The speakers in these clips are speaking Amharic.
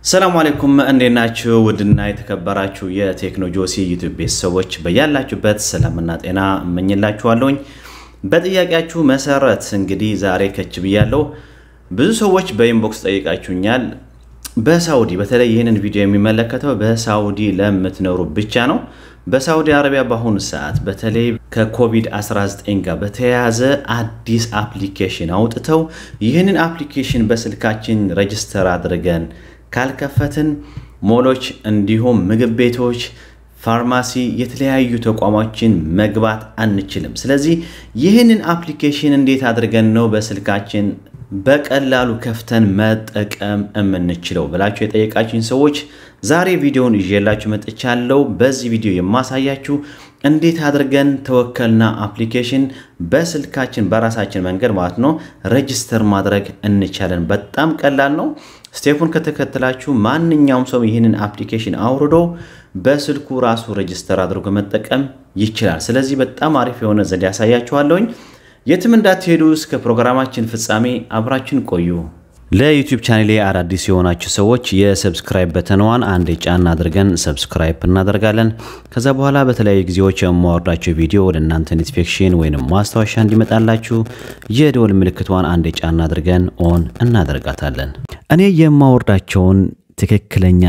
ሰላም አለይኩም እንዴት ናችሁ? ውድና የተከበራችሁ የቴክኖጆሲ ዩቲዩብ ቤተሰቦች በያላችሁበት ሰላምና ጤና እመኝላችኋለሁኝ። በጥያቄያችሁ መሰረት እንግዲህ ዛሬ ከች ብያለሁ። ብዙ ሰዎች በኢንቦክስ ጠይቃችሁኛል። በሳውዲ በተለይ ይህንን ቪዲዮ የሚመለከተው በሳውዲ ለምትኖሩ ብቻ ነው። በሳውዲ አረቢያ በአሁኑ ሰዓት በተለይ ከኮቪድ-19 ጋር በተያያዘ አዲስ አፕሊኬሽን አውጥተው ይህንን አፕሊኬሽን በስልካችን ረጅስተር አድርገን ካልከፈትን ሞሎች፣ እንዲሁም ምግብ ቤቶች፣ ፋርማሲ፣ የተለያዩ ተቋሞችን መግባት አንችልም። ስለዚህ ይህንን አፕሊኬሽን እንዴት አድርገን ነው በስልካችን በቀላሉ ከፍተን መጠቀም የምንችለው ብላችሁ የጠየቃችሁኝ ሰዎች ዛሬ ቪዲዮውን ይዤላችሁ መጥቻለሁ። በዚህ ቪዲዮ የማሳያችሁ እንዴት አድርገን ተወከልና አፕሊኬሽን በስልካችን በራሳችን መንገድ ማለት ነው ሬጅስተር ማድረግ እንቻለን። በጣም ቀላል ነው። ስቴፑን ከተከተላችሁ ማንኛውም ሰው ይህንን አፕሊኬሽን አውርዶ በስልኩ ራሱ ሬጅስተር አድርጎ መጠቀም ይችላል። ስለዚህ በጣም አሪፍ የሆነ ዘዴ ያሳያችኋለሁኝ። የትም እንዳትሄዱ እስከ ፕሮግራማችን ፍጻሜ አብራችን ቆዩ። ለዩቲዩብ ቻኔሌ አዳዲስ የሆናችሁ ሰዎች የሰብስክራይብ በተንዋን አንድ ጫና አድርገን ሰብስክራይብ እናደርጋለን። ከዛ በኋላ በተለያዩ ጊዜዎች የማወርዳቸው ቪዲዮ ወደ እናንተ ኖቲፊኬሽን ወይም ማስታወሻ እንዲመጣላችሁ የደወል ምልክቷን አንድ ጫና አድርገን ኦን እናደርጋታለን። እኔ የማወርዳቸውን ትክክለኛ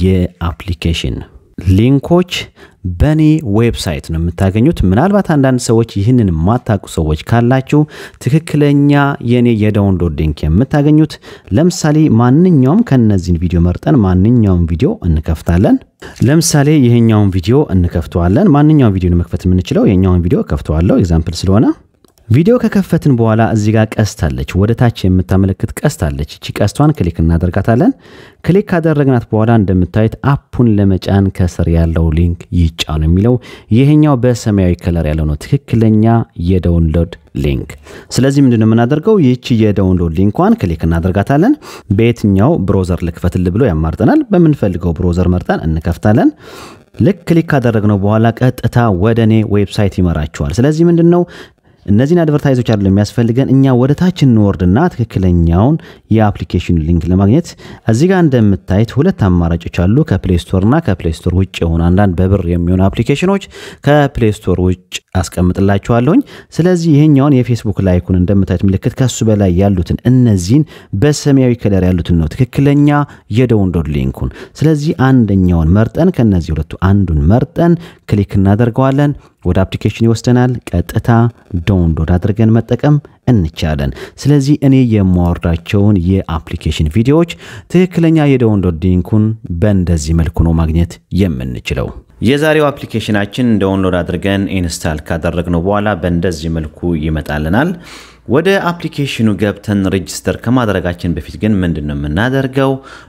የአፕሊኬሽን ሊንኮች በእኔ ዌብሳይት ነው የምታገኙት። ምናልባት አንዳንድ ሰዎች ይህንን የማታውቁ ሰዎች ካላችሁ ትክክለኛ የእኔ የዳውንሎድ ሊንክ የምታገኙት ለምሳሌ ማንኛውም ከነዚህን ቪዲዮ መርጠን ማንኛውም ቪዲዮ እንከፍታለን። ለምሳሌ ይሄኛውን ቪዲዮ እንከፍተዋለን። ማንኛውም ቪዲዮ መክፈት የምንችለው የኛውን ቪዲዮ ከፍተዋለሁ ኤግዛምፕል ስለሆነ ቪዲዮ ከከፈትን በኋላ እዚህ ጋር ቀስት አለች፣ ወደ ታች የምታመለክት ቀስት አለች። እቺ ቀስቷን ክሊክ እናደርጋታለን። ክሊክ ካደረግናት በኋላ እንደምታዩት አፑን ለመጫን ከስር ያለው ሊንክ ይጫኑ የሚለው ይሄኛው በሰማያዊ ከለር ያለው ነው ትክክለኛ የዳውንሎድ ሊንክ። ስለዚህ ምንድነው የምናደርገው? ይህቺ የዳውንሎድ ሊንኳን ክሊክ እናደርጋታለን። በየትኛው ብሮዘር ልክፈትል ብሎ ያማርጠናል። በምንፈልገው ብሮዘር መርጠን እንከፍታለን። ልክ ክሊክ ካደረግነው በኋላ ቀጥታ ወደ እኔ ዌብሳይት ይመራችኋል። ስለዚህ ምንድን ነው እነዚህን አድቨርታይዞች አይደለም የሚያስፈልገን። እኛ ወደ ታች እንወርድና ትክክለኛውን የአፕሊኬሽን ሊንክ ለማግኘት እዚህ ጋር እንደምታዩት ሁለት አማራጮች አሉ። ከፕሌይ ስቶር እና ከፕሌይ ስቶር ውጭ የሆኑ አንዳንድ በብር የሚሆኑ አፕሊኬሽኖች ከፕሌይ ስቶር ውጭ አስቀምጥላችኋለሁኝ። ስለዚህ ይሄኛውን የፌስቡክ ላይኩን እንደምታዩት ምልክት ከሱ በላይ ያሉትን እነዚህን በሰማያዊ ከለር ያሉትን ነው ትክክለኛ የዳውንሎድ ሊንኩን። ስለዚህ አንደኛውን መርጠን ከነዚህ ሁለቱ አንዱን መርጠን ክሊክ እናደርገዋለን። ወደ አፕሊኬሽን ይወስደናል። ቀጥታ ዳውንሎድ አድርገን መጠቀም እንቻለን። ስለዚህ እኔ የማወርዳቸውን የአፕሊኬሽን ቪዲዮዎች ትክክለኛ የዳውንሎድ ሊንኩን በእንደዚህ መልኩ ነው ማግኘት የምንችለው። የዛሬው አፕሊኬሽናችን ዳውንሎድ አድርገን ኢንስታል ካደረግነው በኋላ በእንደዚህ መልኩ ይመጣልናል። ወደ አፕሊኬሽኑ ገብተን ሬጅስተር ከማድረጋችን በፊት ግን ምንድን ነው የምናደርገው?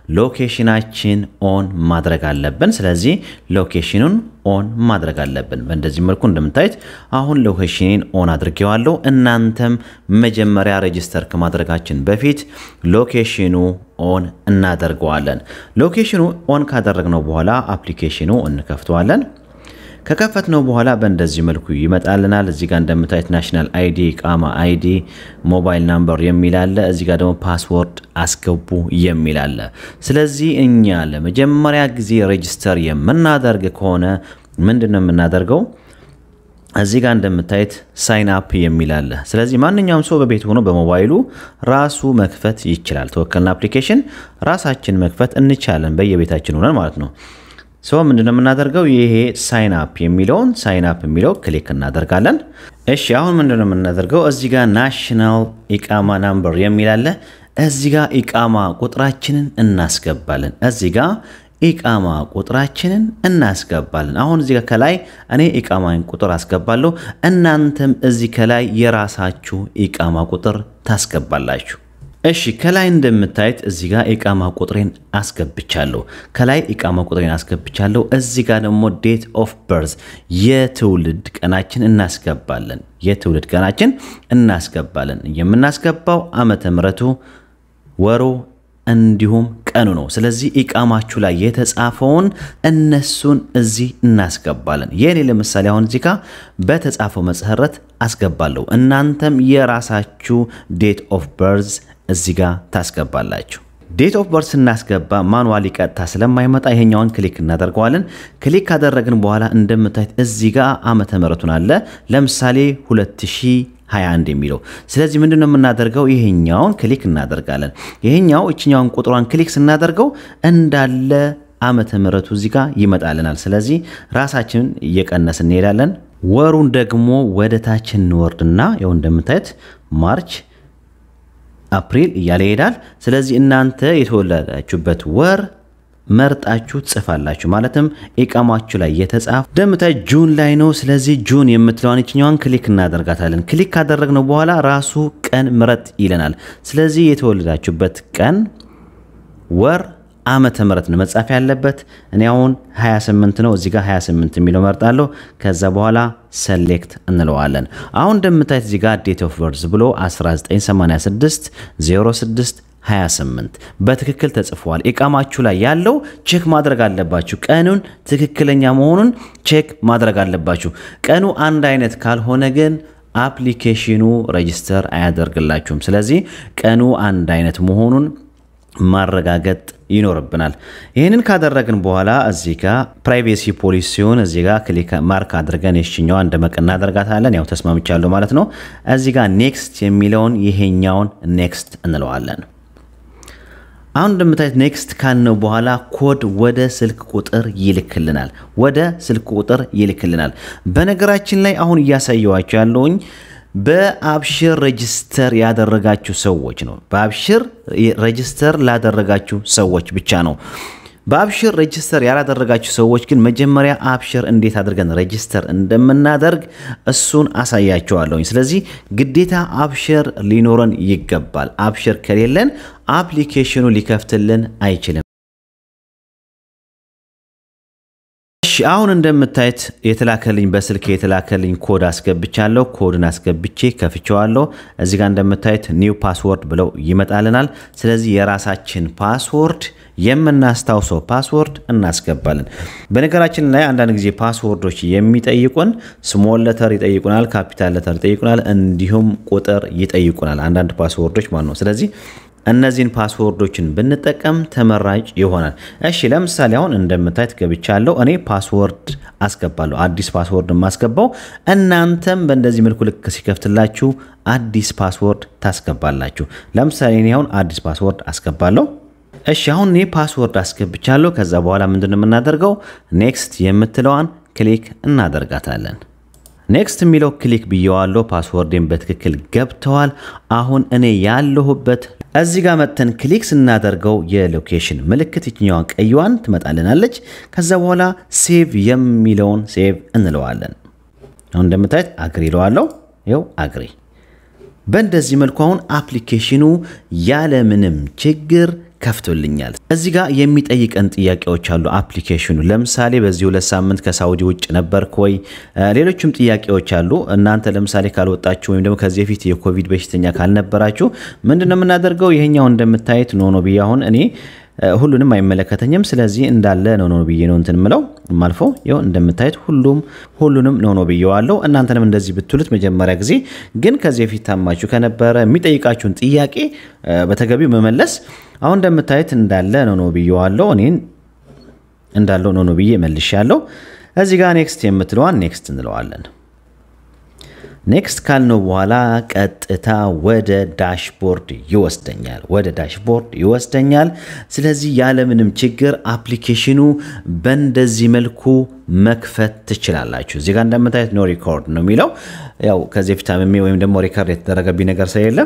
ሎኬሽናችን ኦን ማድረግ አለብን። ስለዚህ ሎኬሽኑን ኦን ማድረግ አለብን። በእንደዚህ መልኩ እንደምታዩት አሁን ሎኬሽንን ኦን አድርጌዋለሁ። እናንተም መጀመሪያ ሬጅስተር ከማድረጋችን በፊት ሎኬሽኑ ኦን እናደርገዋለን። ሎኬሽኑ ኦን ካደረግነው በኋላ አፕሊኬሽኑ እንከፍተዋለን። ከከፈትነው በኋላ በእንደዚህ መልኩ ይመጣልናል። እዚህ ጋር እንደምታዩት ናሽናል አይዲ፣ ቃማ አይዲ፣ ሞባይል ናምበር የሚል አለ። እዚህ ጋር ደግሞ ፓስወርድ አስገቡ የሚል አለ። ስለዚህ እኛ ለመጀመሪያ ጊዜ ሬጅስተር የምናደርግ ከሆነ ምንድን ነው የምናደርገው? እዚህ ጋር እንደምታዩት ሳይን አፕ የሚል አለ። ስለዚህ ማንኛውም ሰው በቤት ሆኖ በሞባይሉ ራሱ መክፈት ይችላል። ተወከልና አፕሊኬሽን ራሳችን መክፈት እንቻለን፣ በየቤታችን ሆነን ማለት ነው። ሰው ምንድነው የምናደርገው? ይሄ ሳይን አፕ የሚለውን ሳይን አፕ የሚለው ክሊክ እናደርጋለን። እሺ አሁን ምንድነው የምናደርገው? እዚህ ጋር ናሽናል ኢቃማ ናምበር የሚል አለ። እዚህ ጋር ኢቃማ ቁጥራችንን እናስገባለን። እዚህ ጋር ኢቃማ ቁጥራችንን እናስገባለን። አሁን እዚህ ጋር ከላይ እኔ ኢቃማን ቁጥር አስገባለሁ። እናንተም እዚህ ከላይ የራሳችሁ ኢቃማ ቁጥር ታስገባላችሁ። እሺ ከላይ እንደምታዩት እዚህ ጋር ኢቃማ ቁጥሬን አስገብቻለሁ። ከላይ ኢቃማ ቁጥሬን አስገብቻለሁ። እዚህ ጋር ደግሞ ዴት ኦፍ በርዝ የትውልድ ቀናችን እናስገባለን። የትውልድ ቀናችን እናስገባለን። የምናስገባው ዓመተ ምሕረቱ ወሩ እንዲሁም ቀኑ ነው። ስለዚህ ኢቃማችሁ ላይ የተጻፈውን እነሱን እዚህ እናስገባለን። የኔ ለምሳሌ አሁን እዚህ ጋር በተጻፈው መሰረት አስገባለሁ። እናንተም የራሳችሁ ዴት ኦፍ በርዝ እዚህ ጋር ታስገባላችሁ። ዴት ኦፍ በርት ስናስገባ ማኑዋሊ ቀጥታ ስለማይመጣ ይሄኛውን ክሊክ እናደርገዋለን። ክሊክ ካደረግን በኋላ እንደምታዩት እዚህ ጋር ዓመተ ምሕረቱን አለ ለምሳሌ 2021 የሚለው ስለዚህ ምንድን ነው የምናደርገው? ይሄኛውን ክሊክ እናደርጋለን። ይሄኛው እችኛውን ቁጥሯን ክሊክ ስናደርገው እንዳለ ዓመተ ምሕረቱ እዚህ ጋር ይመጣልናል። ስለዚህ ራሳችንን እየቀነስ እንሄዳለን። ወሩን ደግሞ ወደ ታች እንወርድና ያው እንደምታዩት ማርች አፕሪል እያለ ይሄዳል። ስለዚህ እናንተ የተወለዳችሁበት ወር መርጣችሁ ትጽፋላችሁ። ማለትም ኢቃማችሁ ላይ የተጻፈ ደምታይ ጁን ላይ ነው። ስለዚህ ጁን የምትለዋን ይችኛዋን ክሊክ እናደርጋታለን። ክሊክ ካደረግነው በኋላ ራሱ ቀን ምረጥ ይለናል። ስለዚህ የተወለዳችሁበት ቀን፣ ወር፣ ዓመተ ምሕረት ነው መጻፍ ያለበት። እኔ አሁን 28 ነው እዚህ ጋር 28 የሚለው መርጣለሁ። ከዛ በኋላ ሰሌክት እንለዋለን። አሁን እንደምታዩት እዚህ ጋር ዴት ኦፍ በርዝ ብሎ 1986 06 28 በትክክል ተጽፏል። ኢቃማችሁ ላይ ያለው ቼክ ማድረግ አለባችሁ። ቀኑን ትክክለኛ መሆኑን ቼክ ማድረግ አለባችሁ። ቀኑ አንድ አይነት ካልሆነ ግን አፕሊኬሽኑ ረጅስተር አያደርግላችሁም። ስለዚህ ቀኑ አንድ አይነት መሆኑን ማረጋገጥ ይኖርብናል። ይህንን ካደረግን በኋላ እዚህ ጋር ፕራይቬሲ ፖሊሲ ሲሆን እዚህ ጋር ክሊክ ማርክ አድርገን የሽኛዋ እንደመቅ እናደርጋታለን። ያው ተስማምቻለሁ ማለት ነው። እዚህ ጋር ኔክስት የሚለውን ይሄኛውን ኔክስት እንለዋለን። አሁን እንደምታዩት ኔክስት ካልነው በኋላ ኮድ ወደ ስልክ ቁጥር ይልክልናል። ወደ ስልክ ቁጥር ይልክልናል። በነገራችን ላይ አሁን እያሳየዋቸው ያለውኝ በአብሽር ሬጅስተር ያደረጋችሁ ሰዎች ነው። በአብሽር ሬጅስተር ላደረጋችሁ ሰዎች ብቻ ነው። በአብሽር ሬጅስተር ያላደረጋችሁ ሰዎች ግን መጀመሪያ አብሽር እንዴት አድርገን ሬጅስተር እንደምናደርግ እሱን አሳያቸዋለሁኝ። ስለዚህ ግዴታ አብሽር ሊኖረን ይገባል። አብሽር ከሌለን አፕሊኬሽኑ ሊከፍትልን አይችልም። እሺ አሁን እንደምታዩት የተላከልኝ በስልክ የተላከልኝ ኮድ አስገብቻለሁ። ኮድን አስገብቼ ከፍቼዋለሁ። እዚህ ጋር እንደምታዩት ኒው ፓስወርድ ብለው ይመጣልናል። ስለዚህ የራሳችን ፓስወርድ የምናስታውሰው ፓስወርድ እናስገባለን። በነገራችን ላይ አንዳንድ ጊዜ ፓስወርዶች የሚጠይቁን ስሞል ለተር ይጠይቁናል፣ ካፒታል ለተር ይጠይቁናል፣ እንዲሁም ቁጥር ይጠይቁናል። አንዳንድ ፓስወርዶች ማለት ነው። ስለዚህ እነዚህን ፓስወርዶችን ብንጠቀም ተመራጭ ይሆናል። እሺ ለምሳሌ አሁን እንደምታዩት ገብቻለሁ። እኔ ፓስወርድ አስገባለሁ። አዲስ ፓስወርድ የማስገባው እናንተም በእንደዚህ መልኩ ልክ ሲከፍትላችሁ አዲስ ፓስወርድ ታስገባላችሁ። ለምሳሌ እኔ አሁን አዲስ ፓስወርድ አስገባለሁ። እሺ አሁን እኔ ፓስወርድ አስገብቻለሁ። ከዛ በኋላ ምንድን ነው የምናደርገው? ኔክስት የምትለዋን ክሊክ እናደርጋታለን። ኔክስት የሚለው ክሊክ ብየዋለሁ። ፓስወርዴን በትክክል ገብተዋል። አሁን እኔ ያለሁበት እዚህ ጋር መጥተን ክሊክ ስናደርገው የሎኬሽን ምልክት የትኛዋን ቀይዋን ትመጣልናለች። ከዛ በኋላ ሴቭ የሚለውን ሴቭ እንለዋለን። አሁን እንደምታዩት አግሪ ይለዋለሁ። ይኸው አግሪ። በእንደዚህ መልኩ አሁን አፕሊኬሽኑ ያለምንም ችግር ከፍቶልኛል። እዚህ ጋር የሚጠይቀን ጥያቄዎች አሉ። አፕሊኬሽኑ ለምሳሌ በዚህ ሁለት ሳምንት ከሳውዲ ውጭ ነበርክ ወይ? ሌሎችም ጥያቄዎች አሉ። እናንተ ለምሳሌ ካልወጣችሁ ወይም ደግሞ ከዚህ በፊት የኮቪድ በሽተኛ ካልነበራችሁ ምንድን ነው የምናደርገው? ይሄኛው እንደምታየት ኖኖ ብዬ አሁን እኔ ሁሉንም አይመለከተኝም። ስለዚህ እንዳለ ኖኖ ብዬ ነው እንትን ምለው ማልፎ ይኸው እንደምታዩት ሁሉም ሁሉንም ኖኖ ብዬዋለሁ። እናንተንም እንደዚህ ብትሉት መጀመሪያ ጊዜ ግን ከዚህ በፊት ታማችሁ ከነበረ የሚጠይቃችሁን ጥያቄ በተገቢው መመለስ አሁን እንደምታዩት እንዳለ ኖኖ ብዬዋለሁ። እኔን እንዳለው ኖኖ ብዬ መልሻለሁ። እዚህ ጋር ኔክስት የምትለዋን ኔክስት እንለዋለን። ኔክስት ካልነው በኋላ ቀጥታ ወደ ዳሽቦርድ ይወስደኛል። ወደ ዳሽቦርድ ይወስደኛል። ስለዚህ ያለምንም ችግር አፕሊኬሽኑ በእንደዚህ መልኩ መክፈት ትችላላችሁ። እዚህ ጋር እንደምታዩት ኖ ሪኮርድ ነው የሚለው ያው ከዚህ ፊት አምሜ ወይም ደግሞ ሪከርድ የተደረገብኝ ነገር ስለሌለ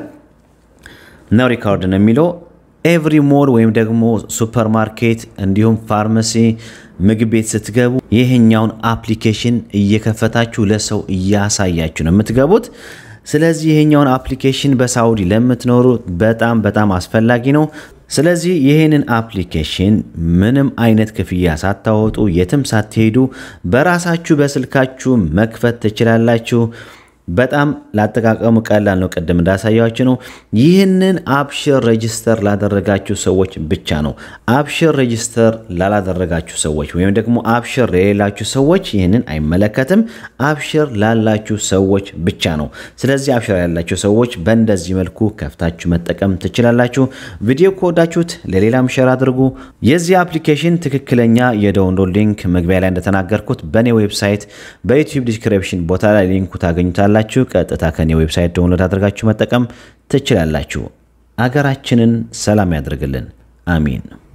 ኖ ሪኮርድ ነው የሚለው ኤቭሪ ሞል ወይም ደግሞ ሱፐርማርኬት እንዲሁም ፋርማሲ፣ ምግብ ቤት ስትገቡ ይህኛውን አፕሊኬሽን እየከፈታችሁ ለሰው እያሳያችሁ ነው የምትገቡት። ስለዚህ ይሄኛውን አፕሊኬሽን በሳውዲ ለምትኖሩ በጣም በጣም አስፈላጊ ነው። ስለዚህ ይህንን አፕሊኬሽን ምንም አይነት ክፍያ ሳታወጡ የትም ሳትሄዱ በራሳችሁ በስልካችሁ መክፈት ትችላላችሁ። በጣም ላጠቃቀሙ ቀላል ነው። ቅድም እንዳሳያችሁ ነው። ይህንን አፕሽር ሬጅስተር ላደረጋችሁ ሰዎች ብቻ ነው። አፕሽር ሬጅስተር ላላደረጋችሁ ሰዎች ወይም ደግሞ አፕሽር የሌላችሁ ሰዎች ይህንን አይመለከትም። አፕሽር ላላችሁ ሰዎች ብቻ ነው። ስለዚህ አፕሽር ያላችሁ ሰዎች በእንደዚህ መልኩ ከፍታችሁ መጠቀም ትችላላችሁ። ቪዲዮ ከወዳችሁት ለሌላም ሸር አድርጉ። የዚህ አፕሊኬሽን ትክክለኛ የዳውንሎድ ሊንክ መግቢያ ላይ እንደተናገርኩት በእኔ ዌብሳይት በዩቲዩብ ዲስክሪፕሽን ቦታ ላይ ሊንኩ ታገኙታላችሁ። ቀጥታ ከኔ ዌብሳይት ዳውንሎድ አድርጋችሁ መጠቀም ትችላላችሁ። አገራችንን ሰላም ያድርግልን። አሚን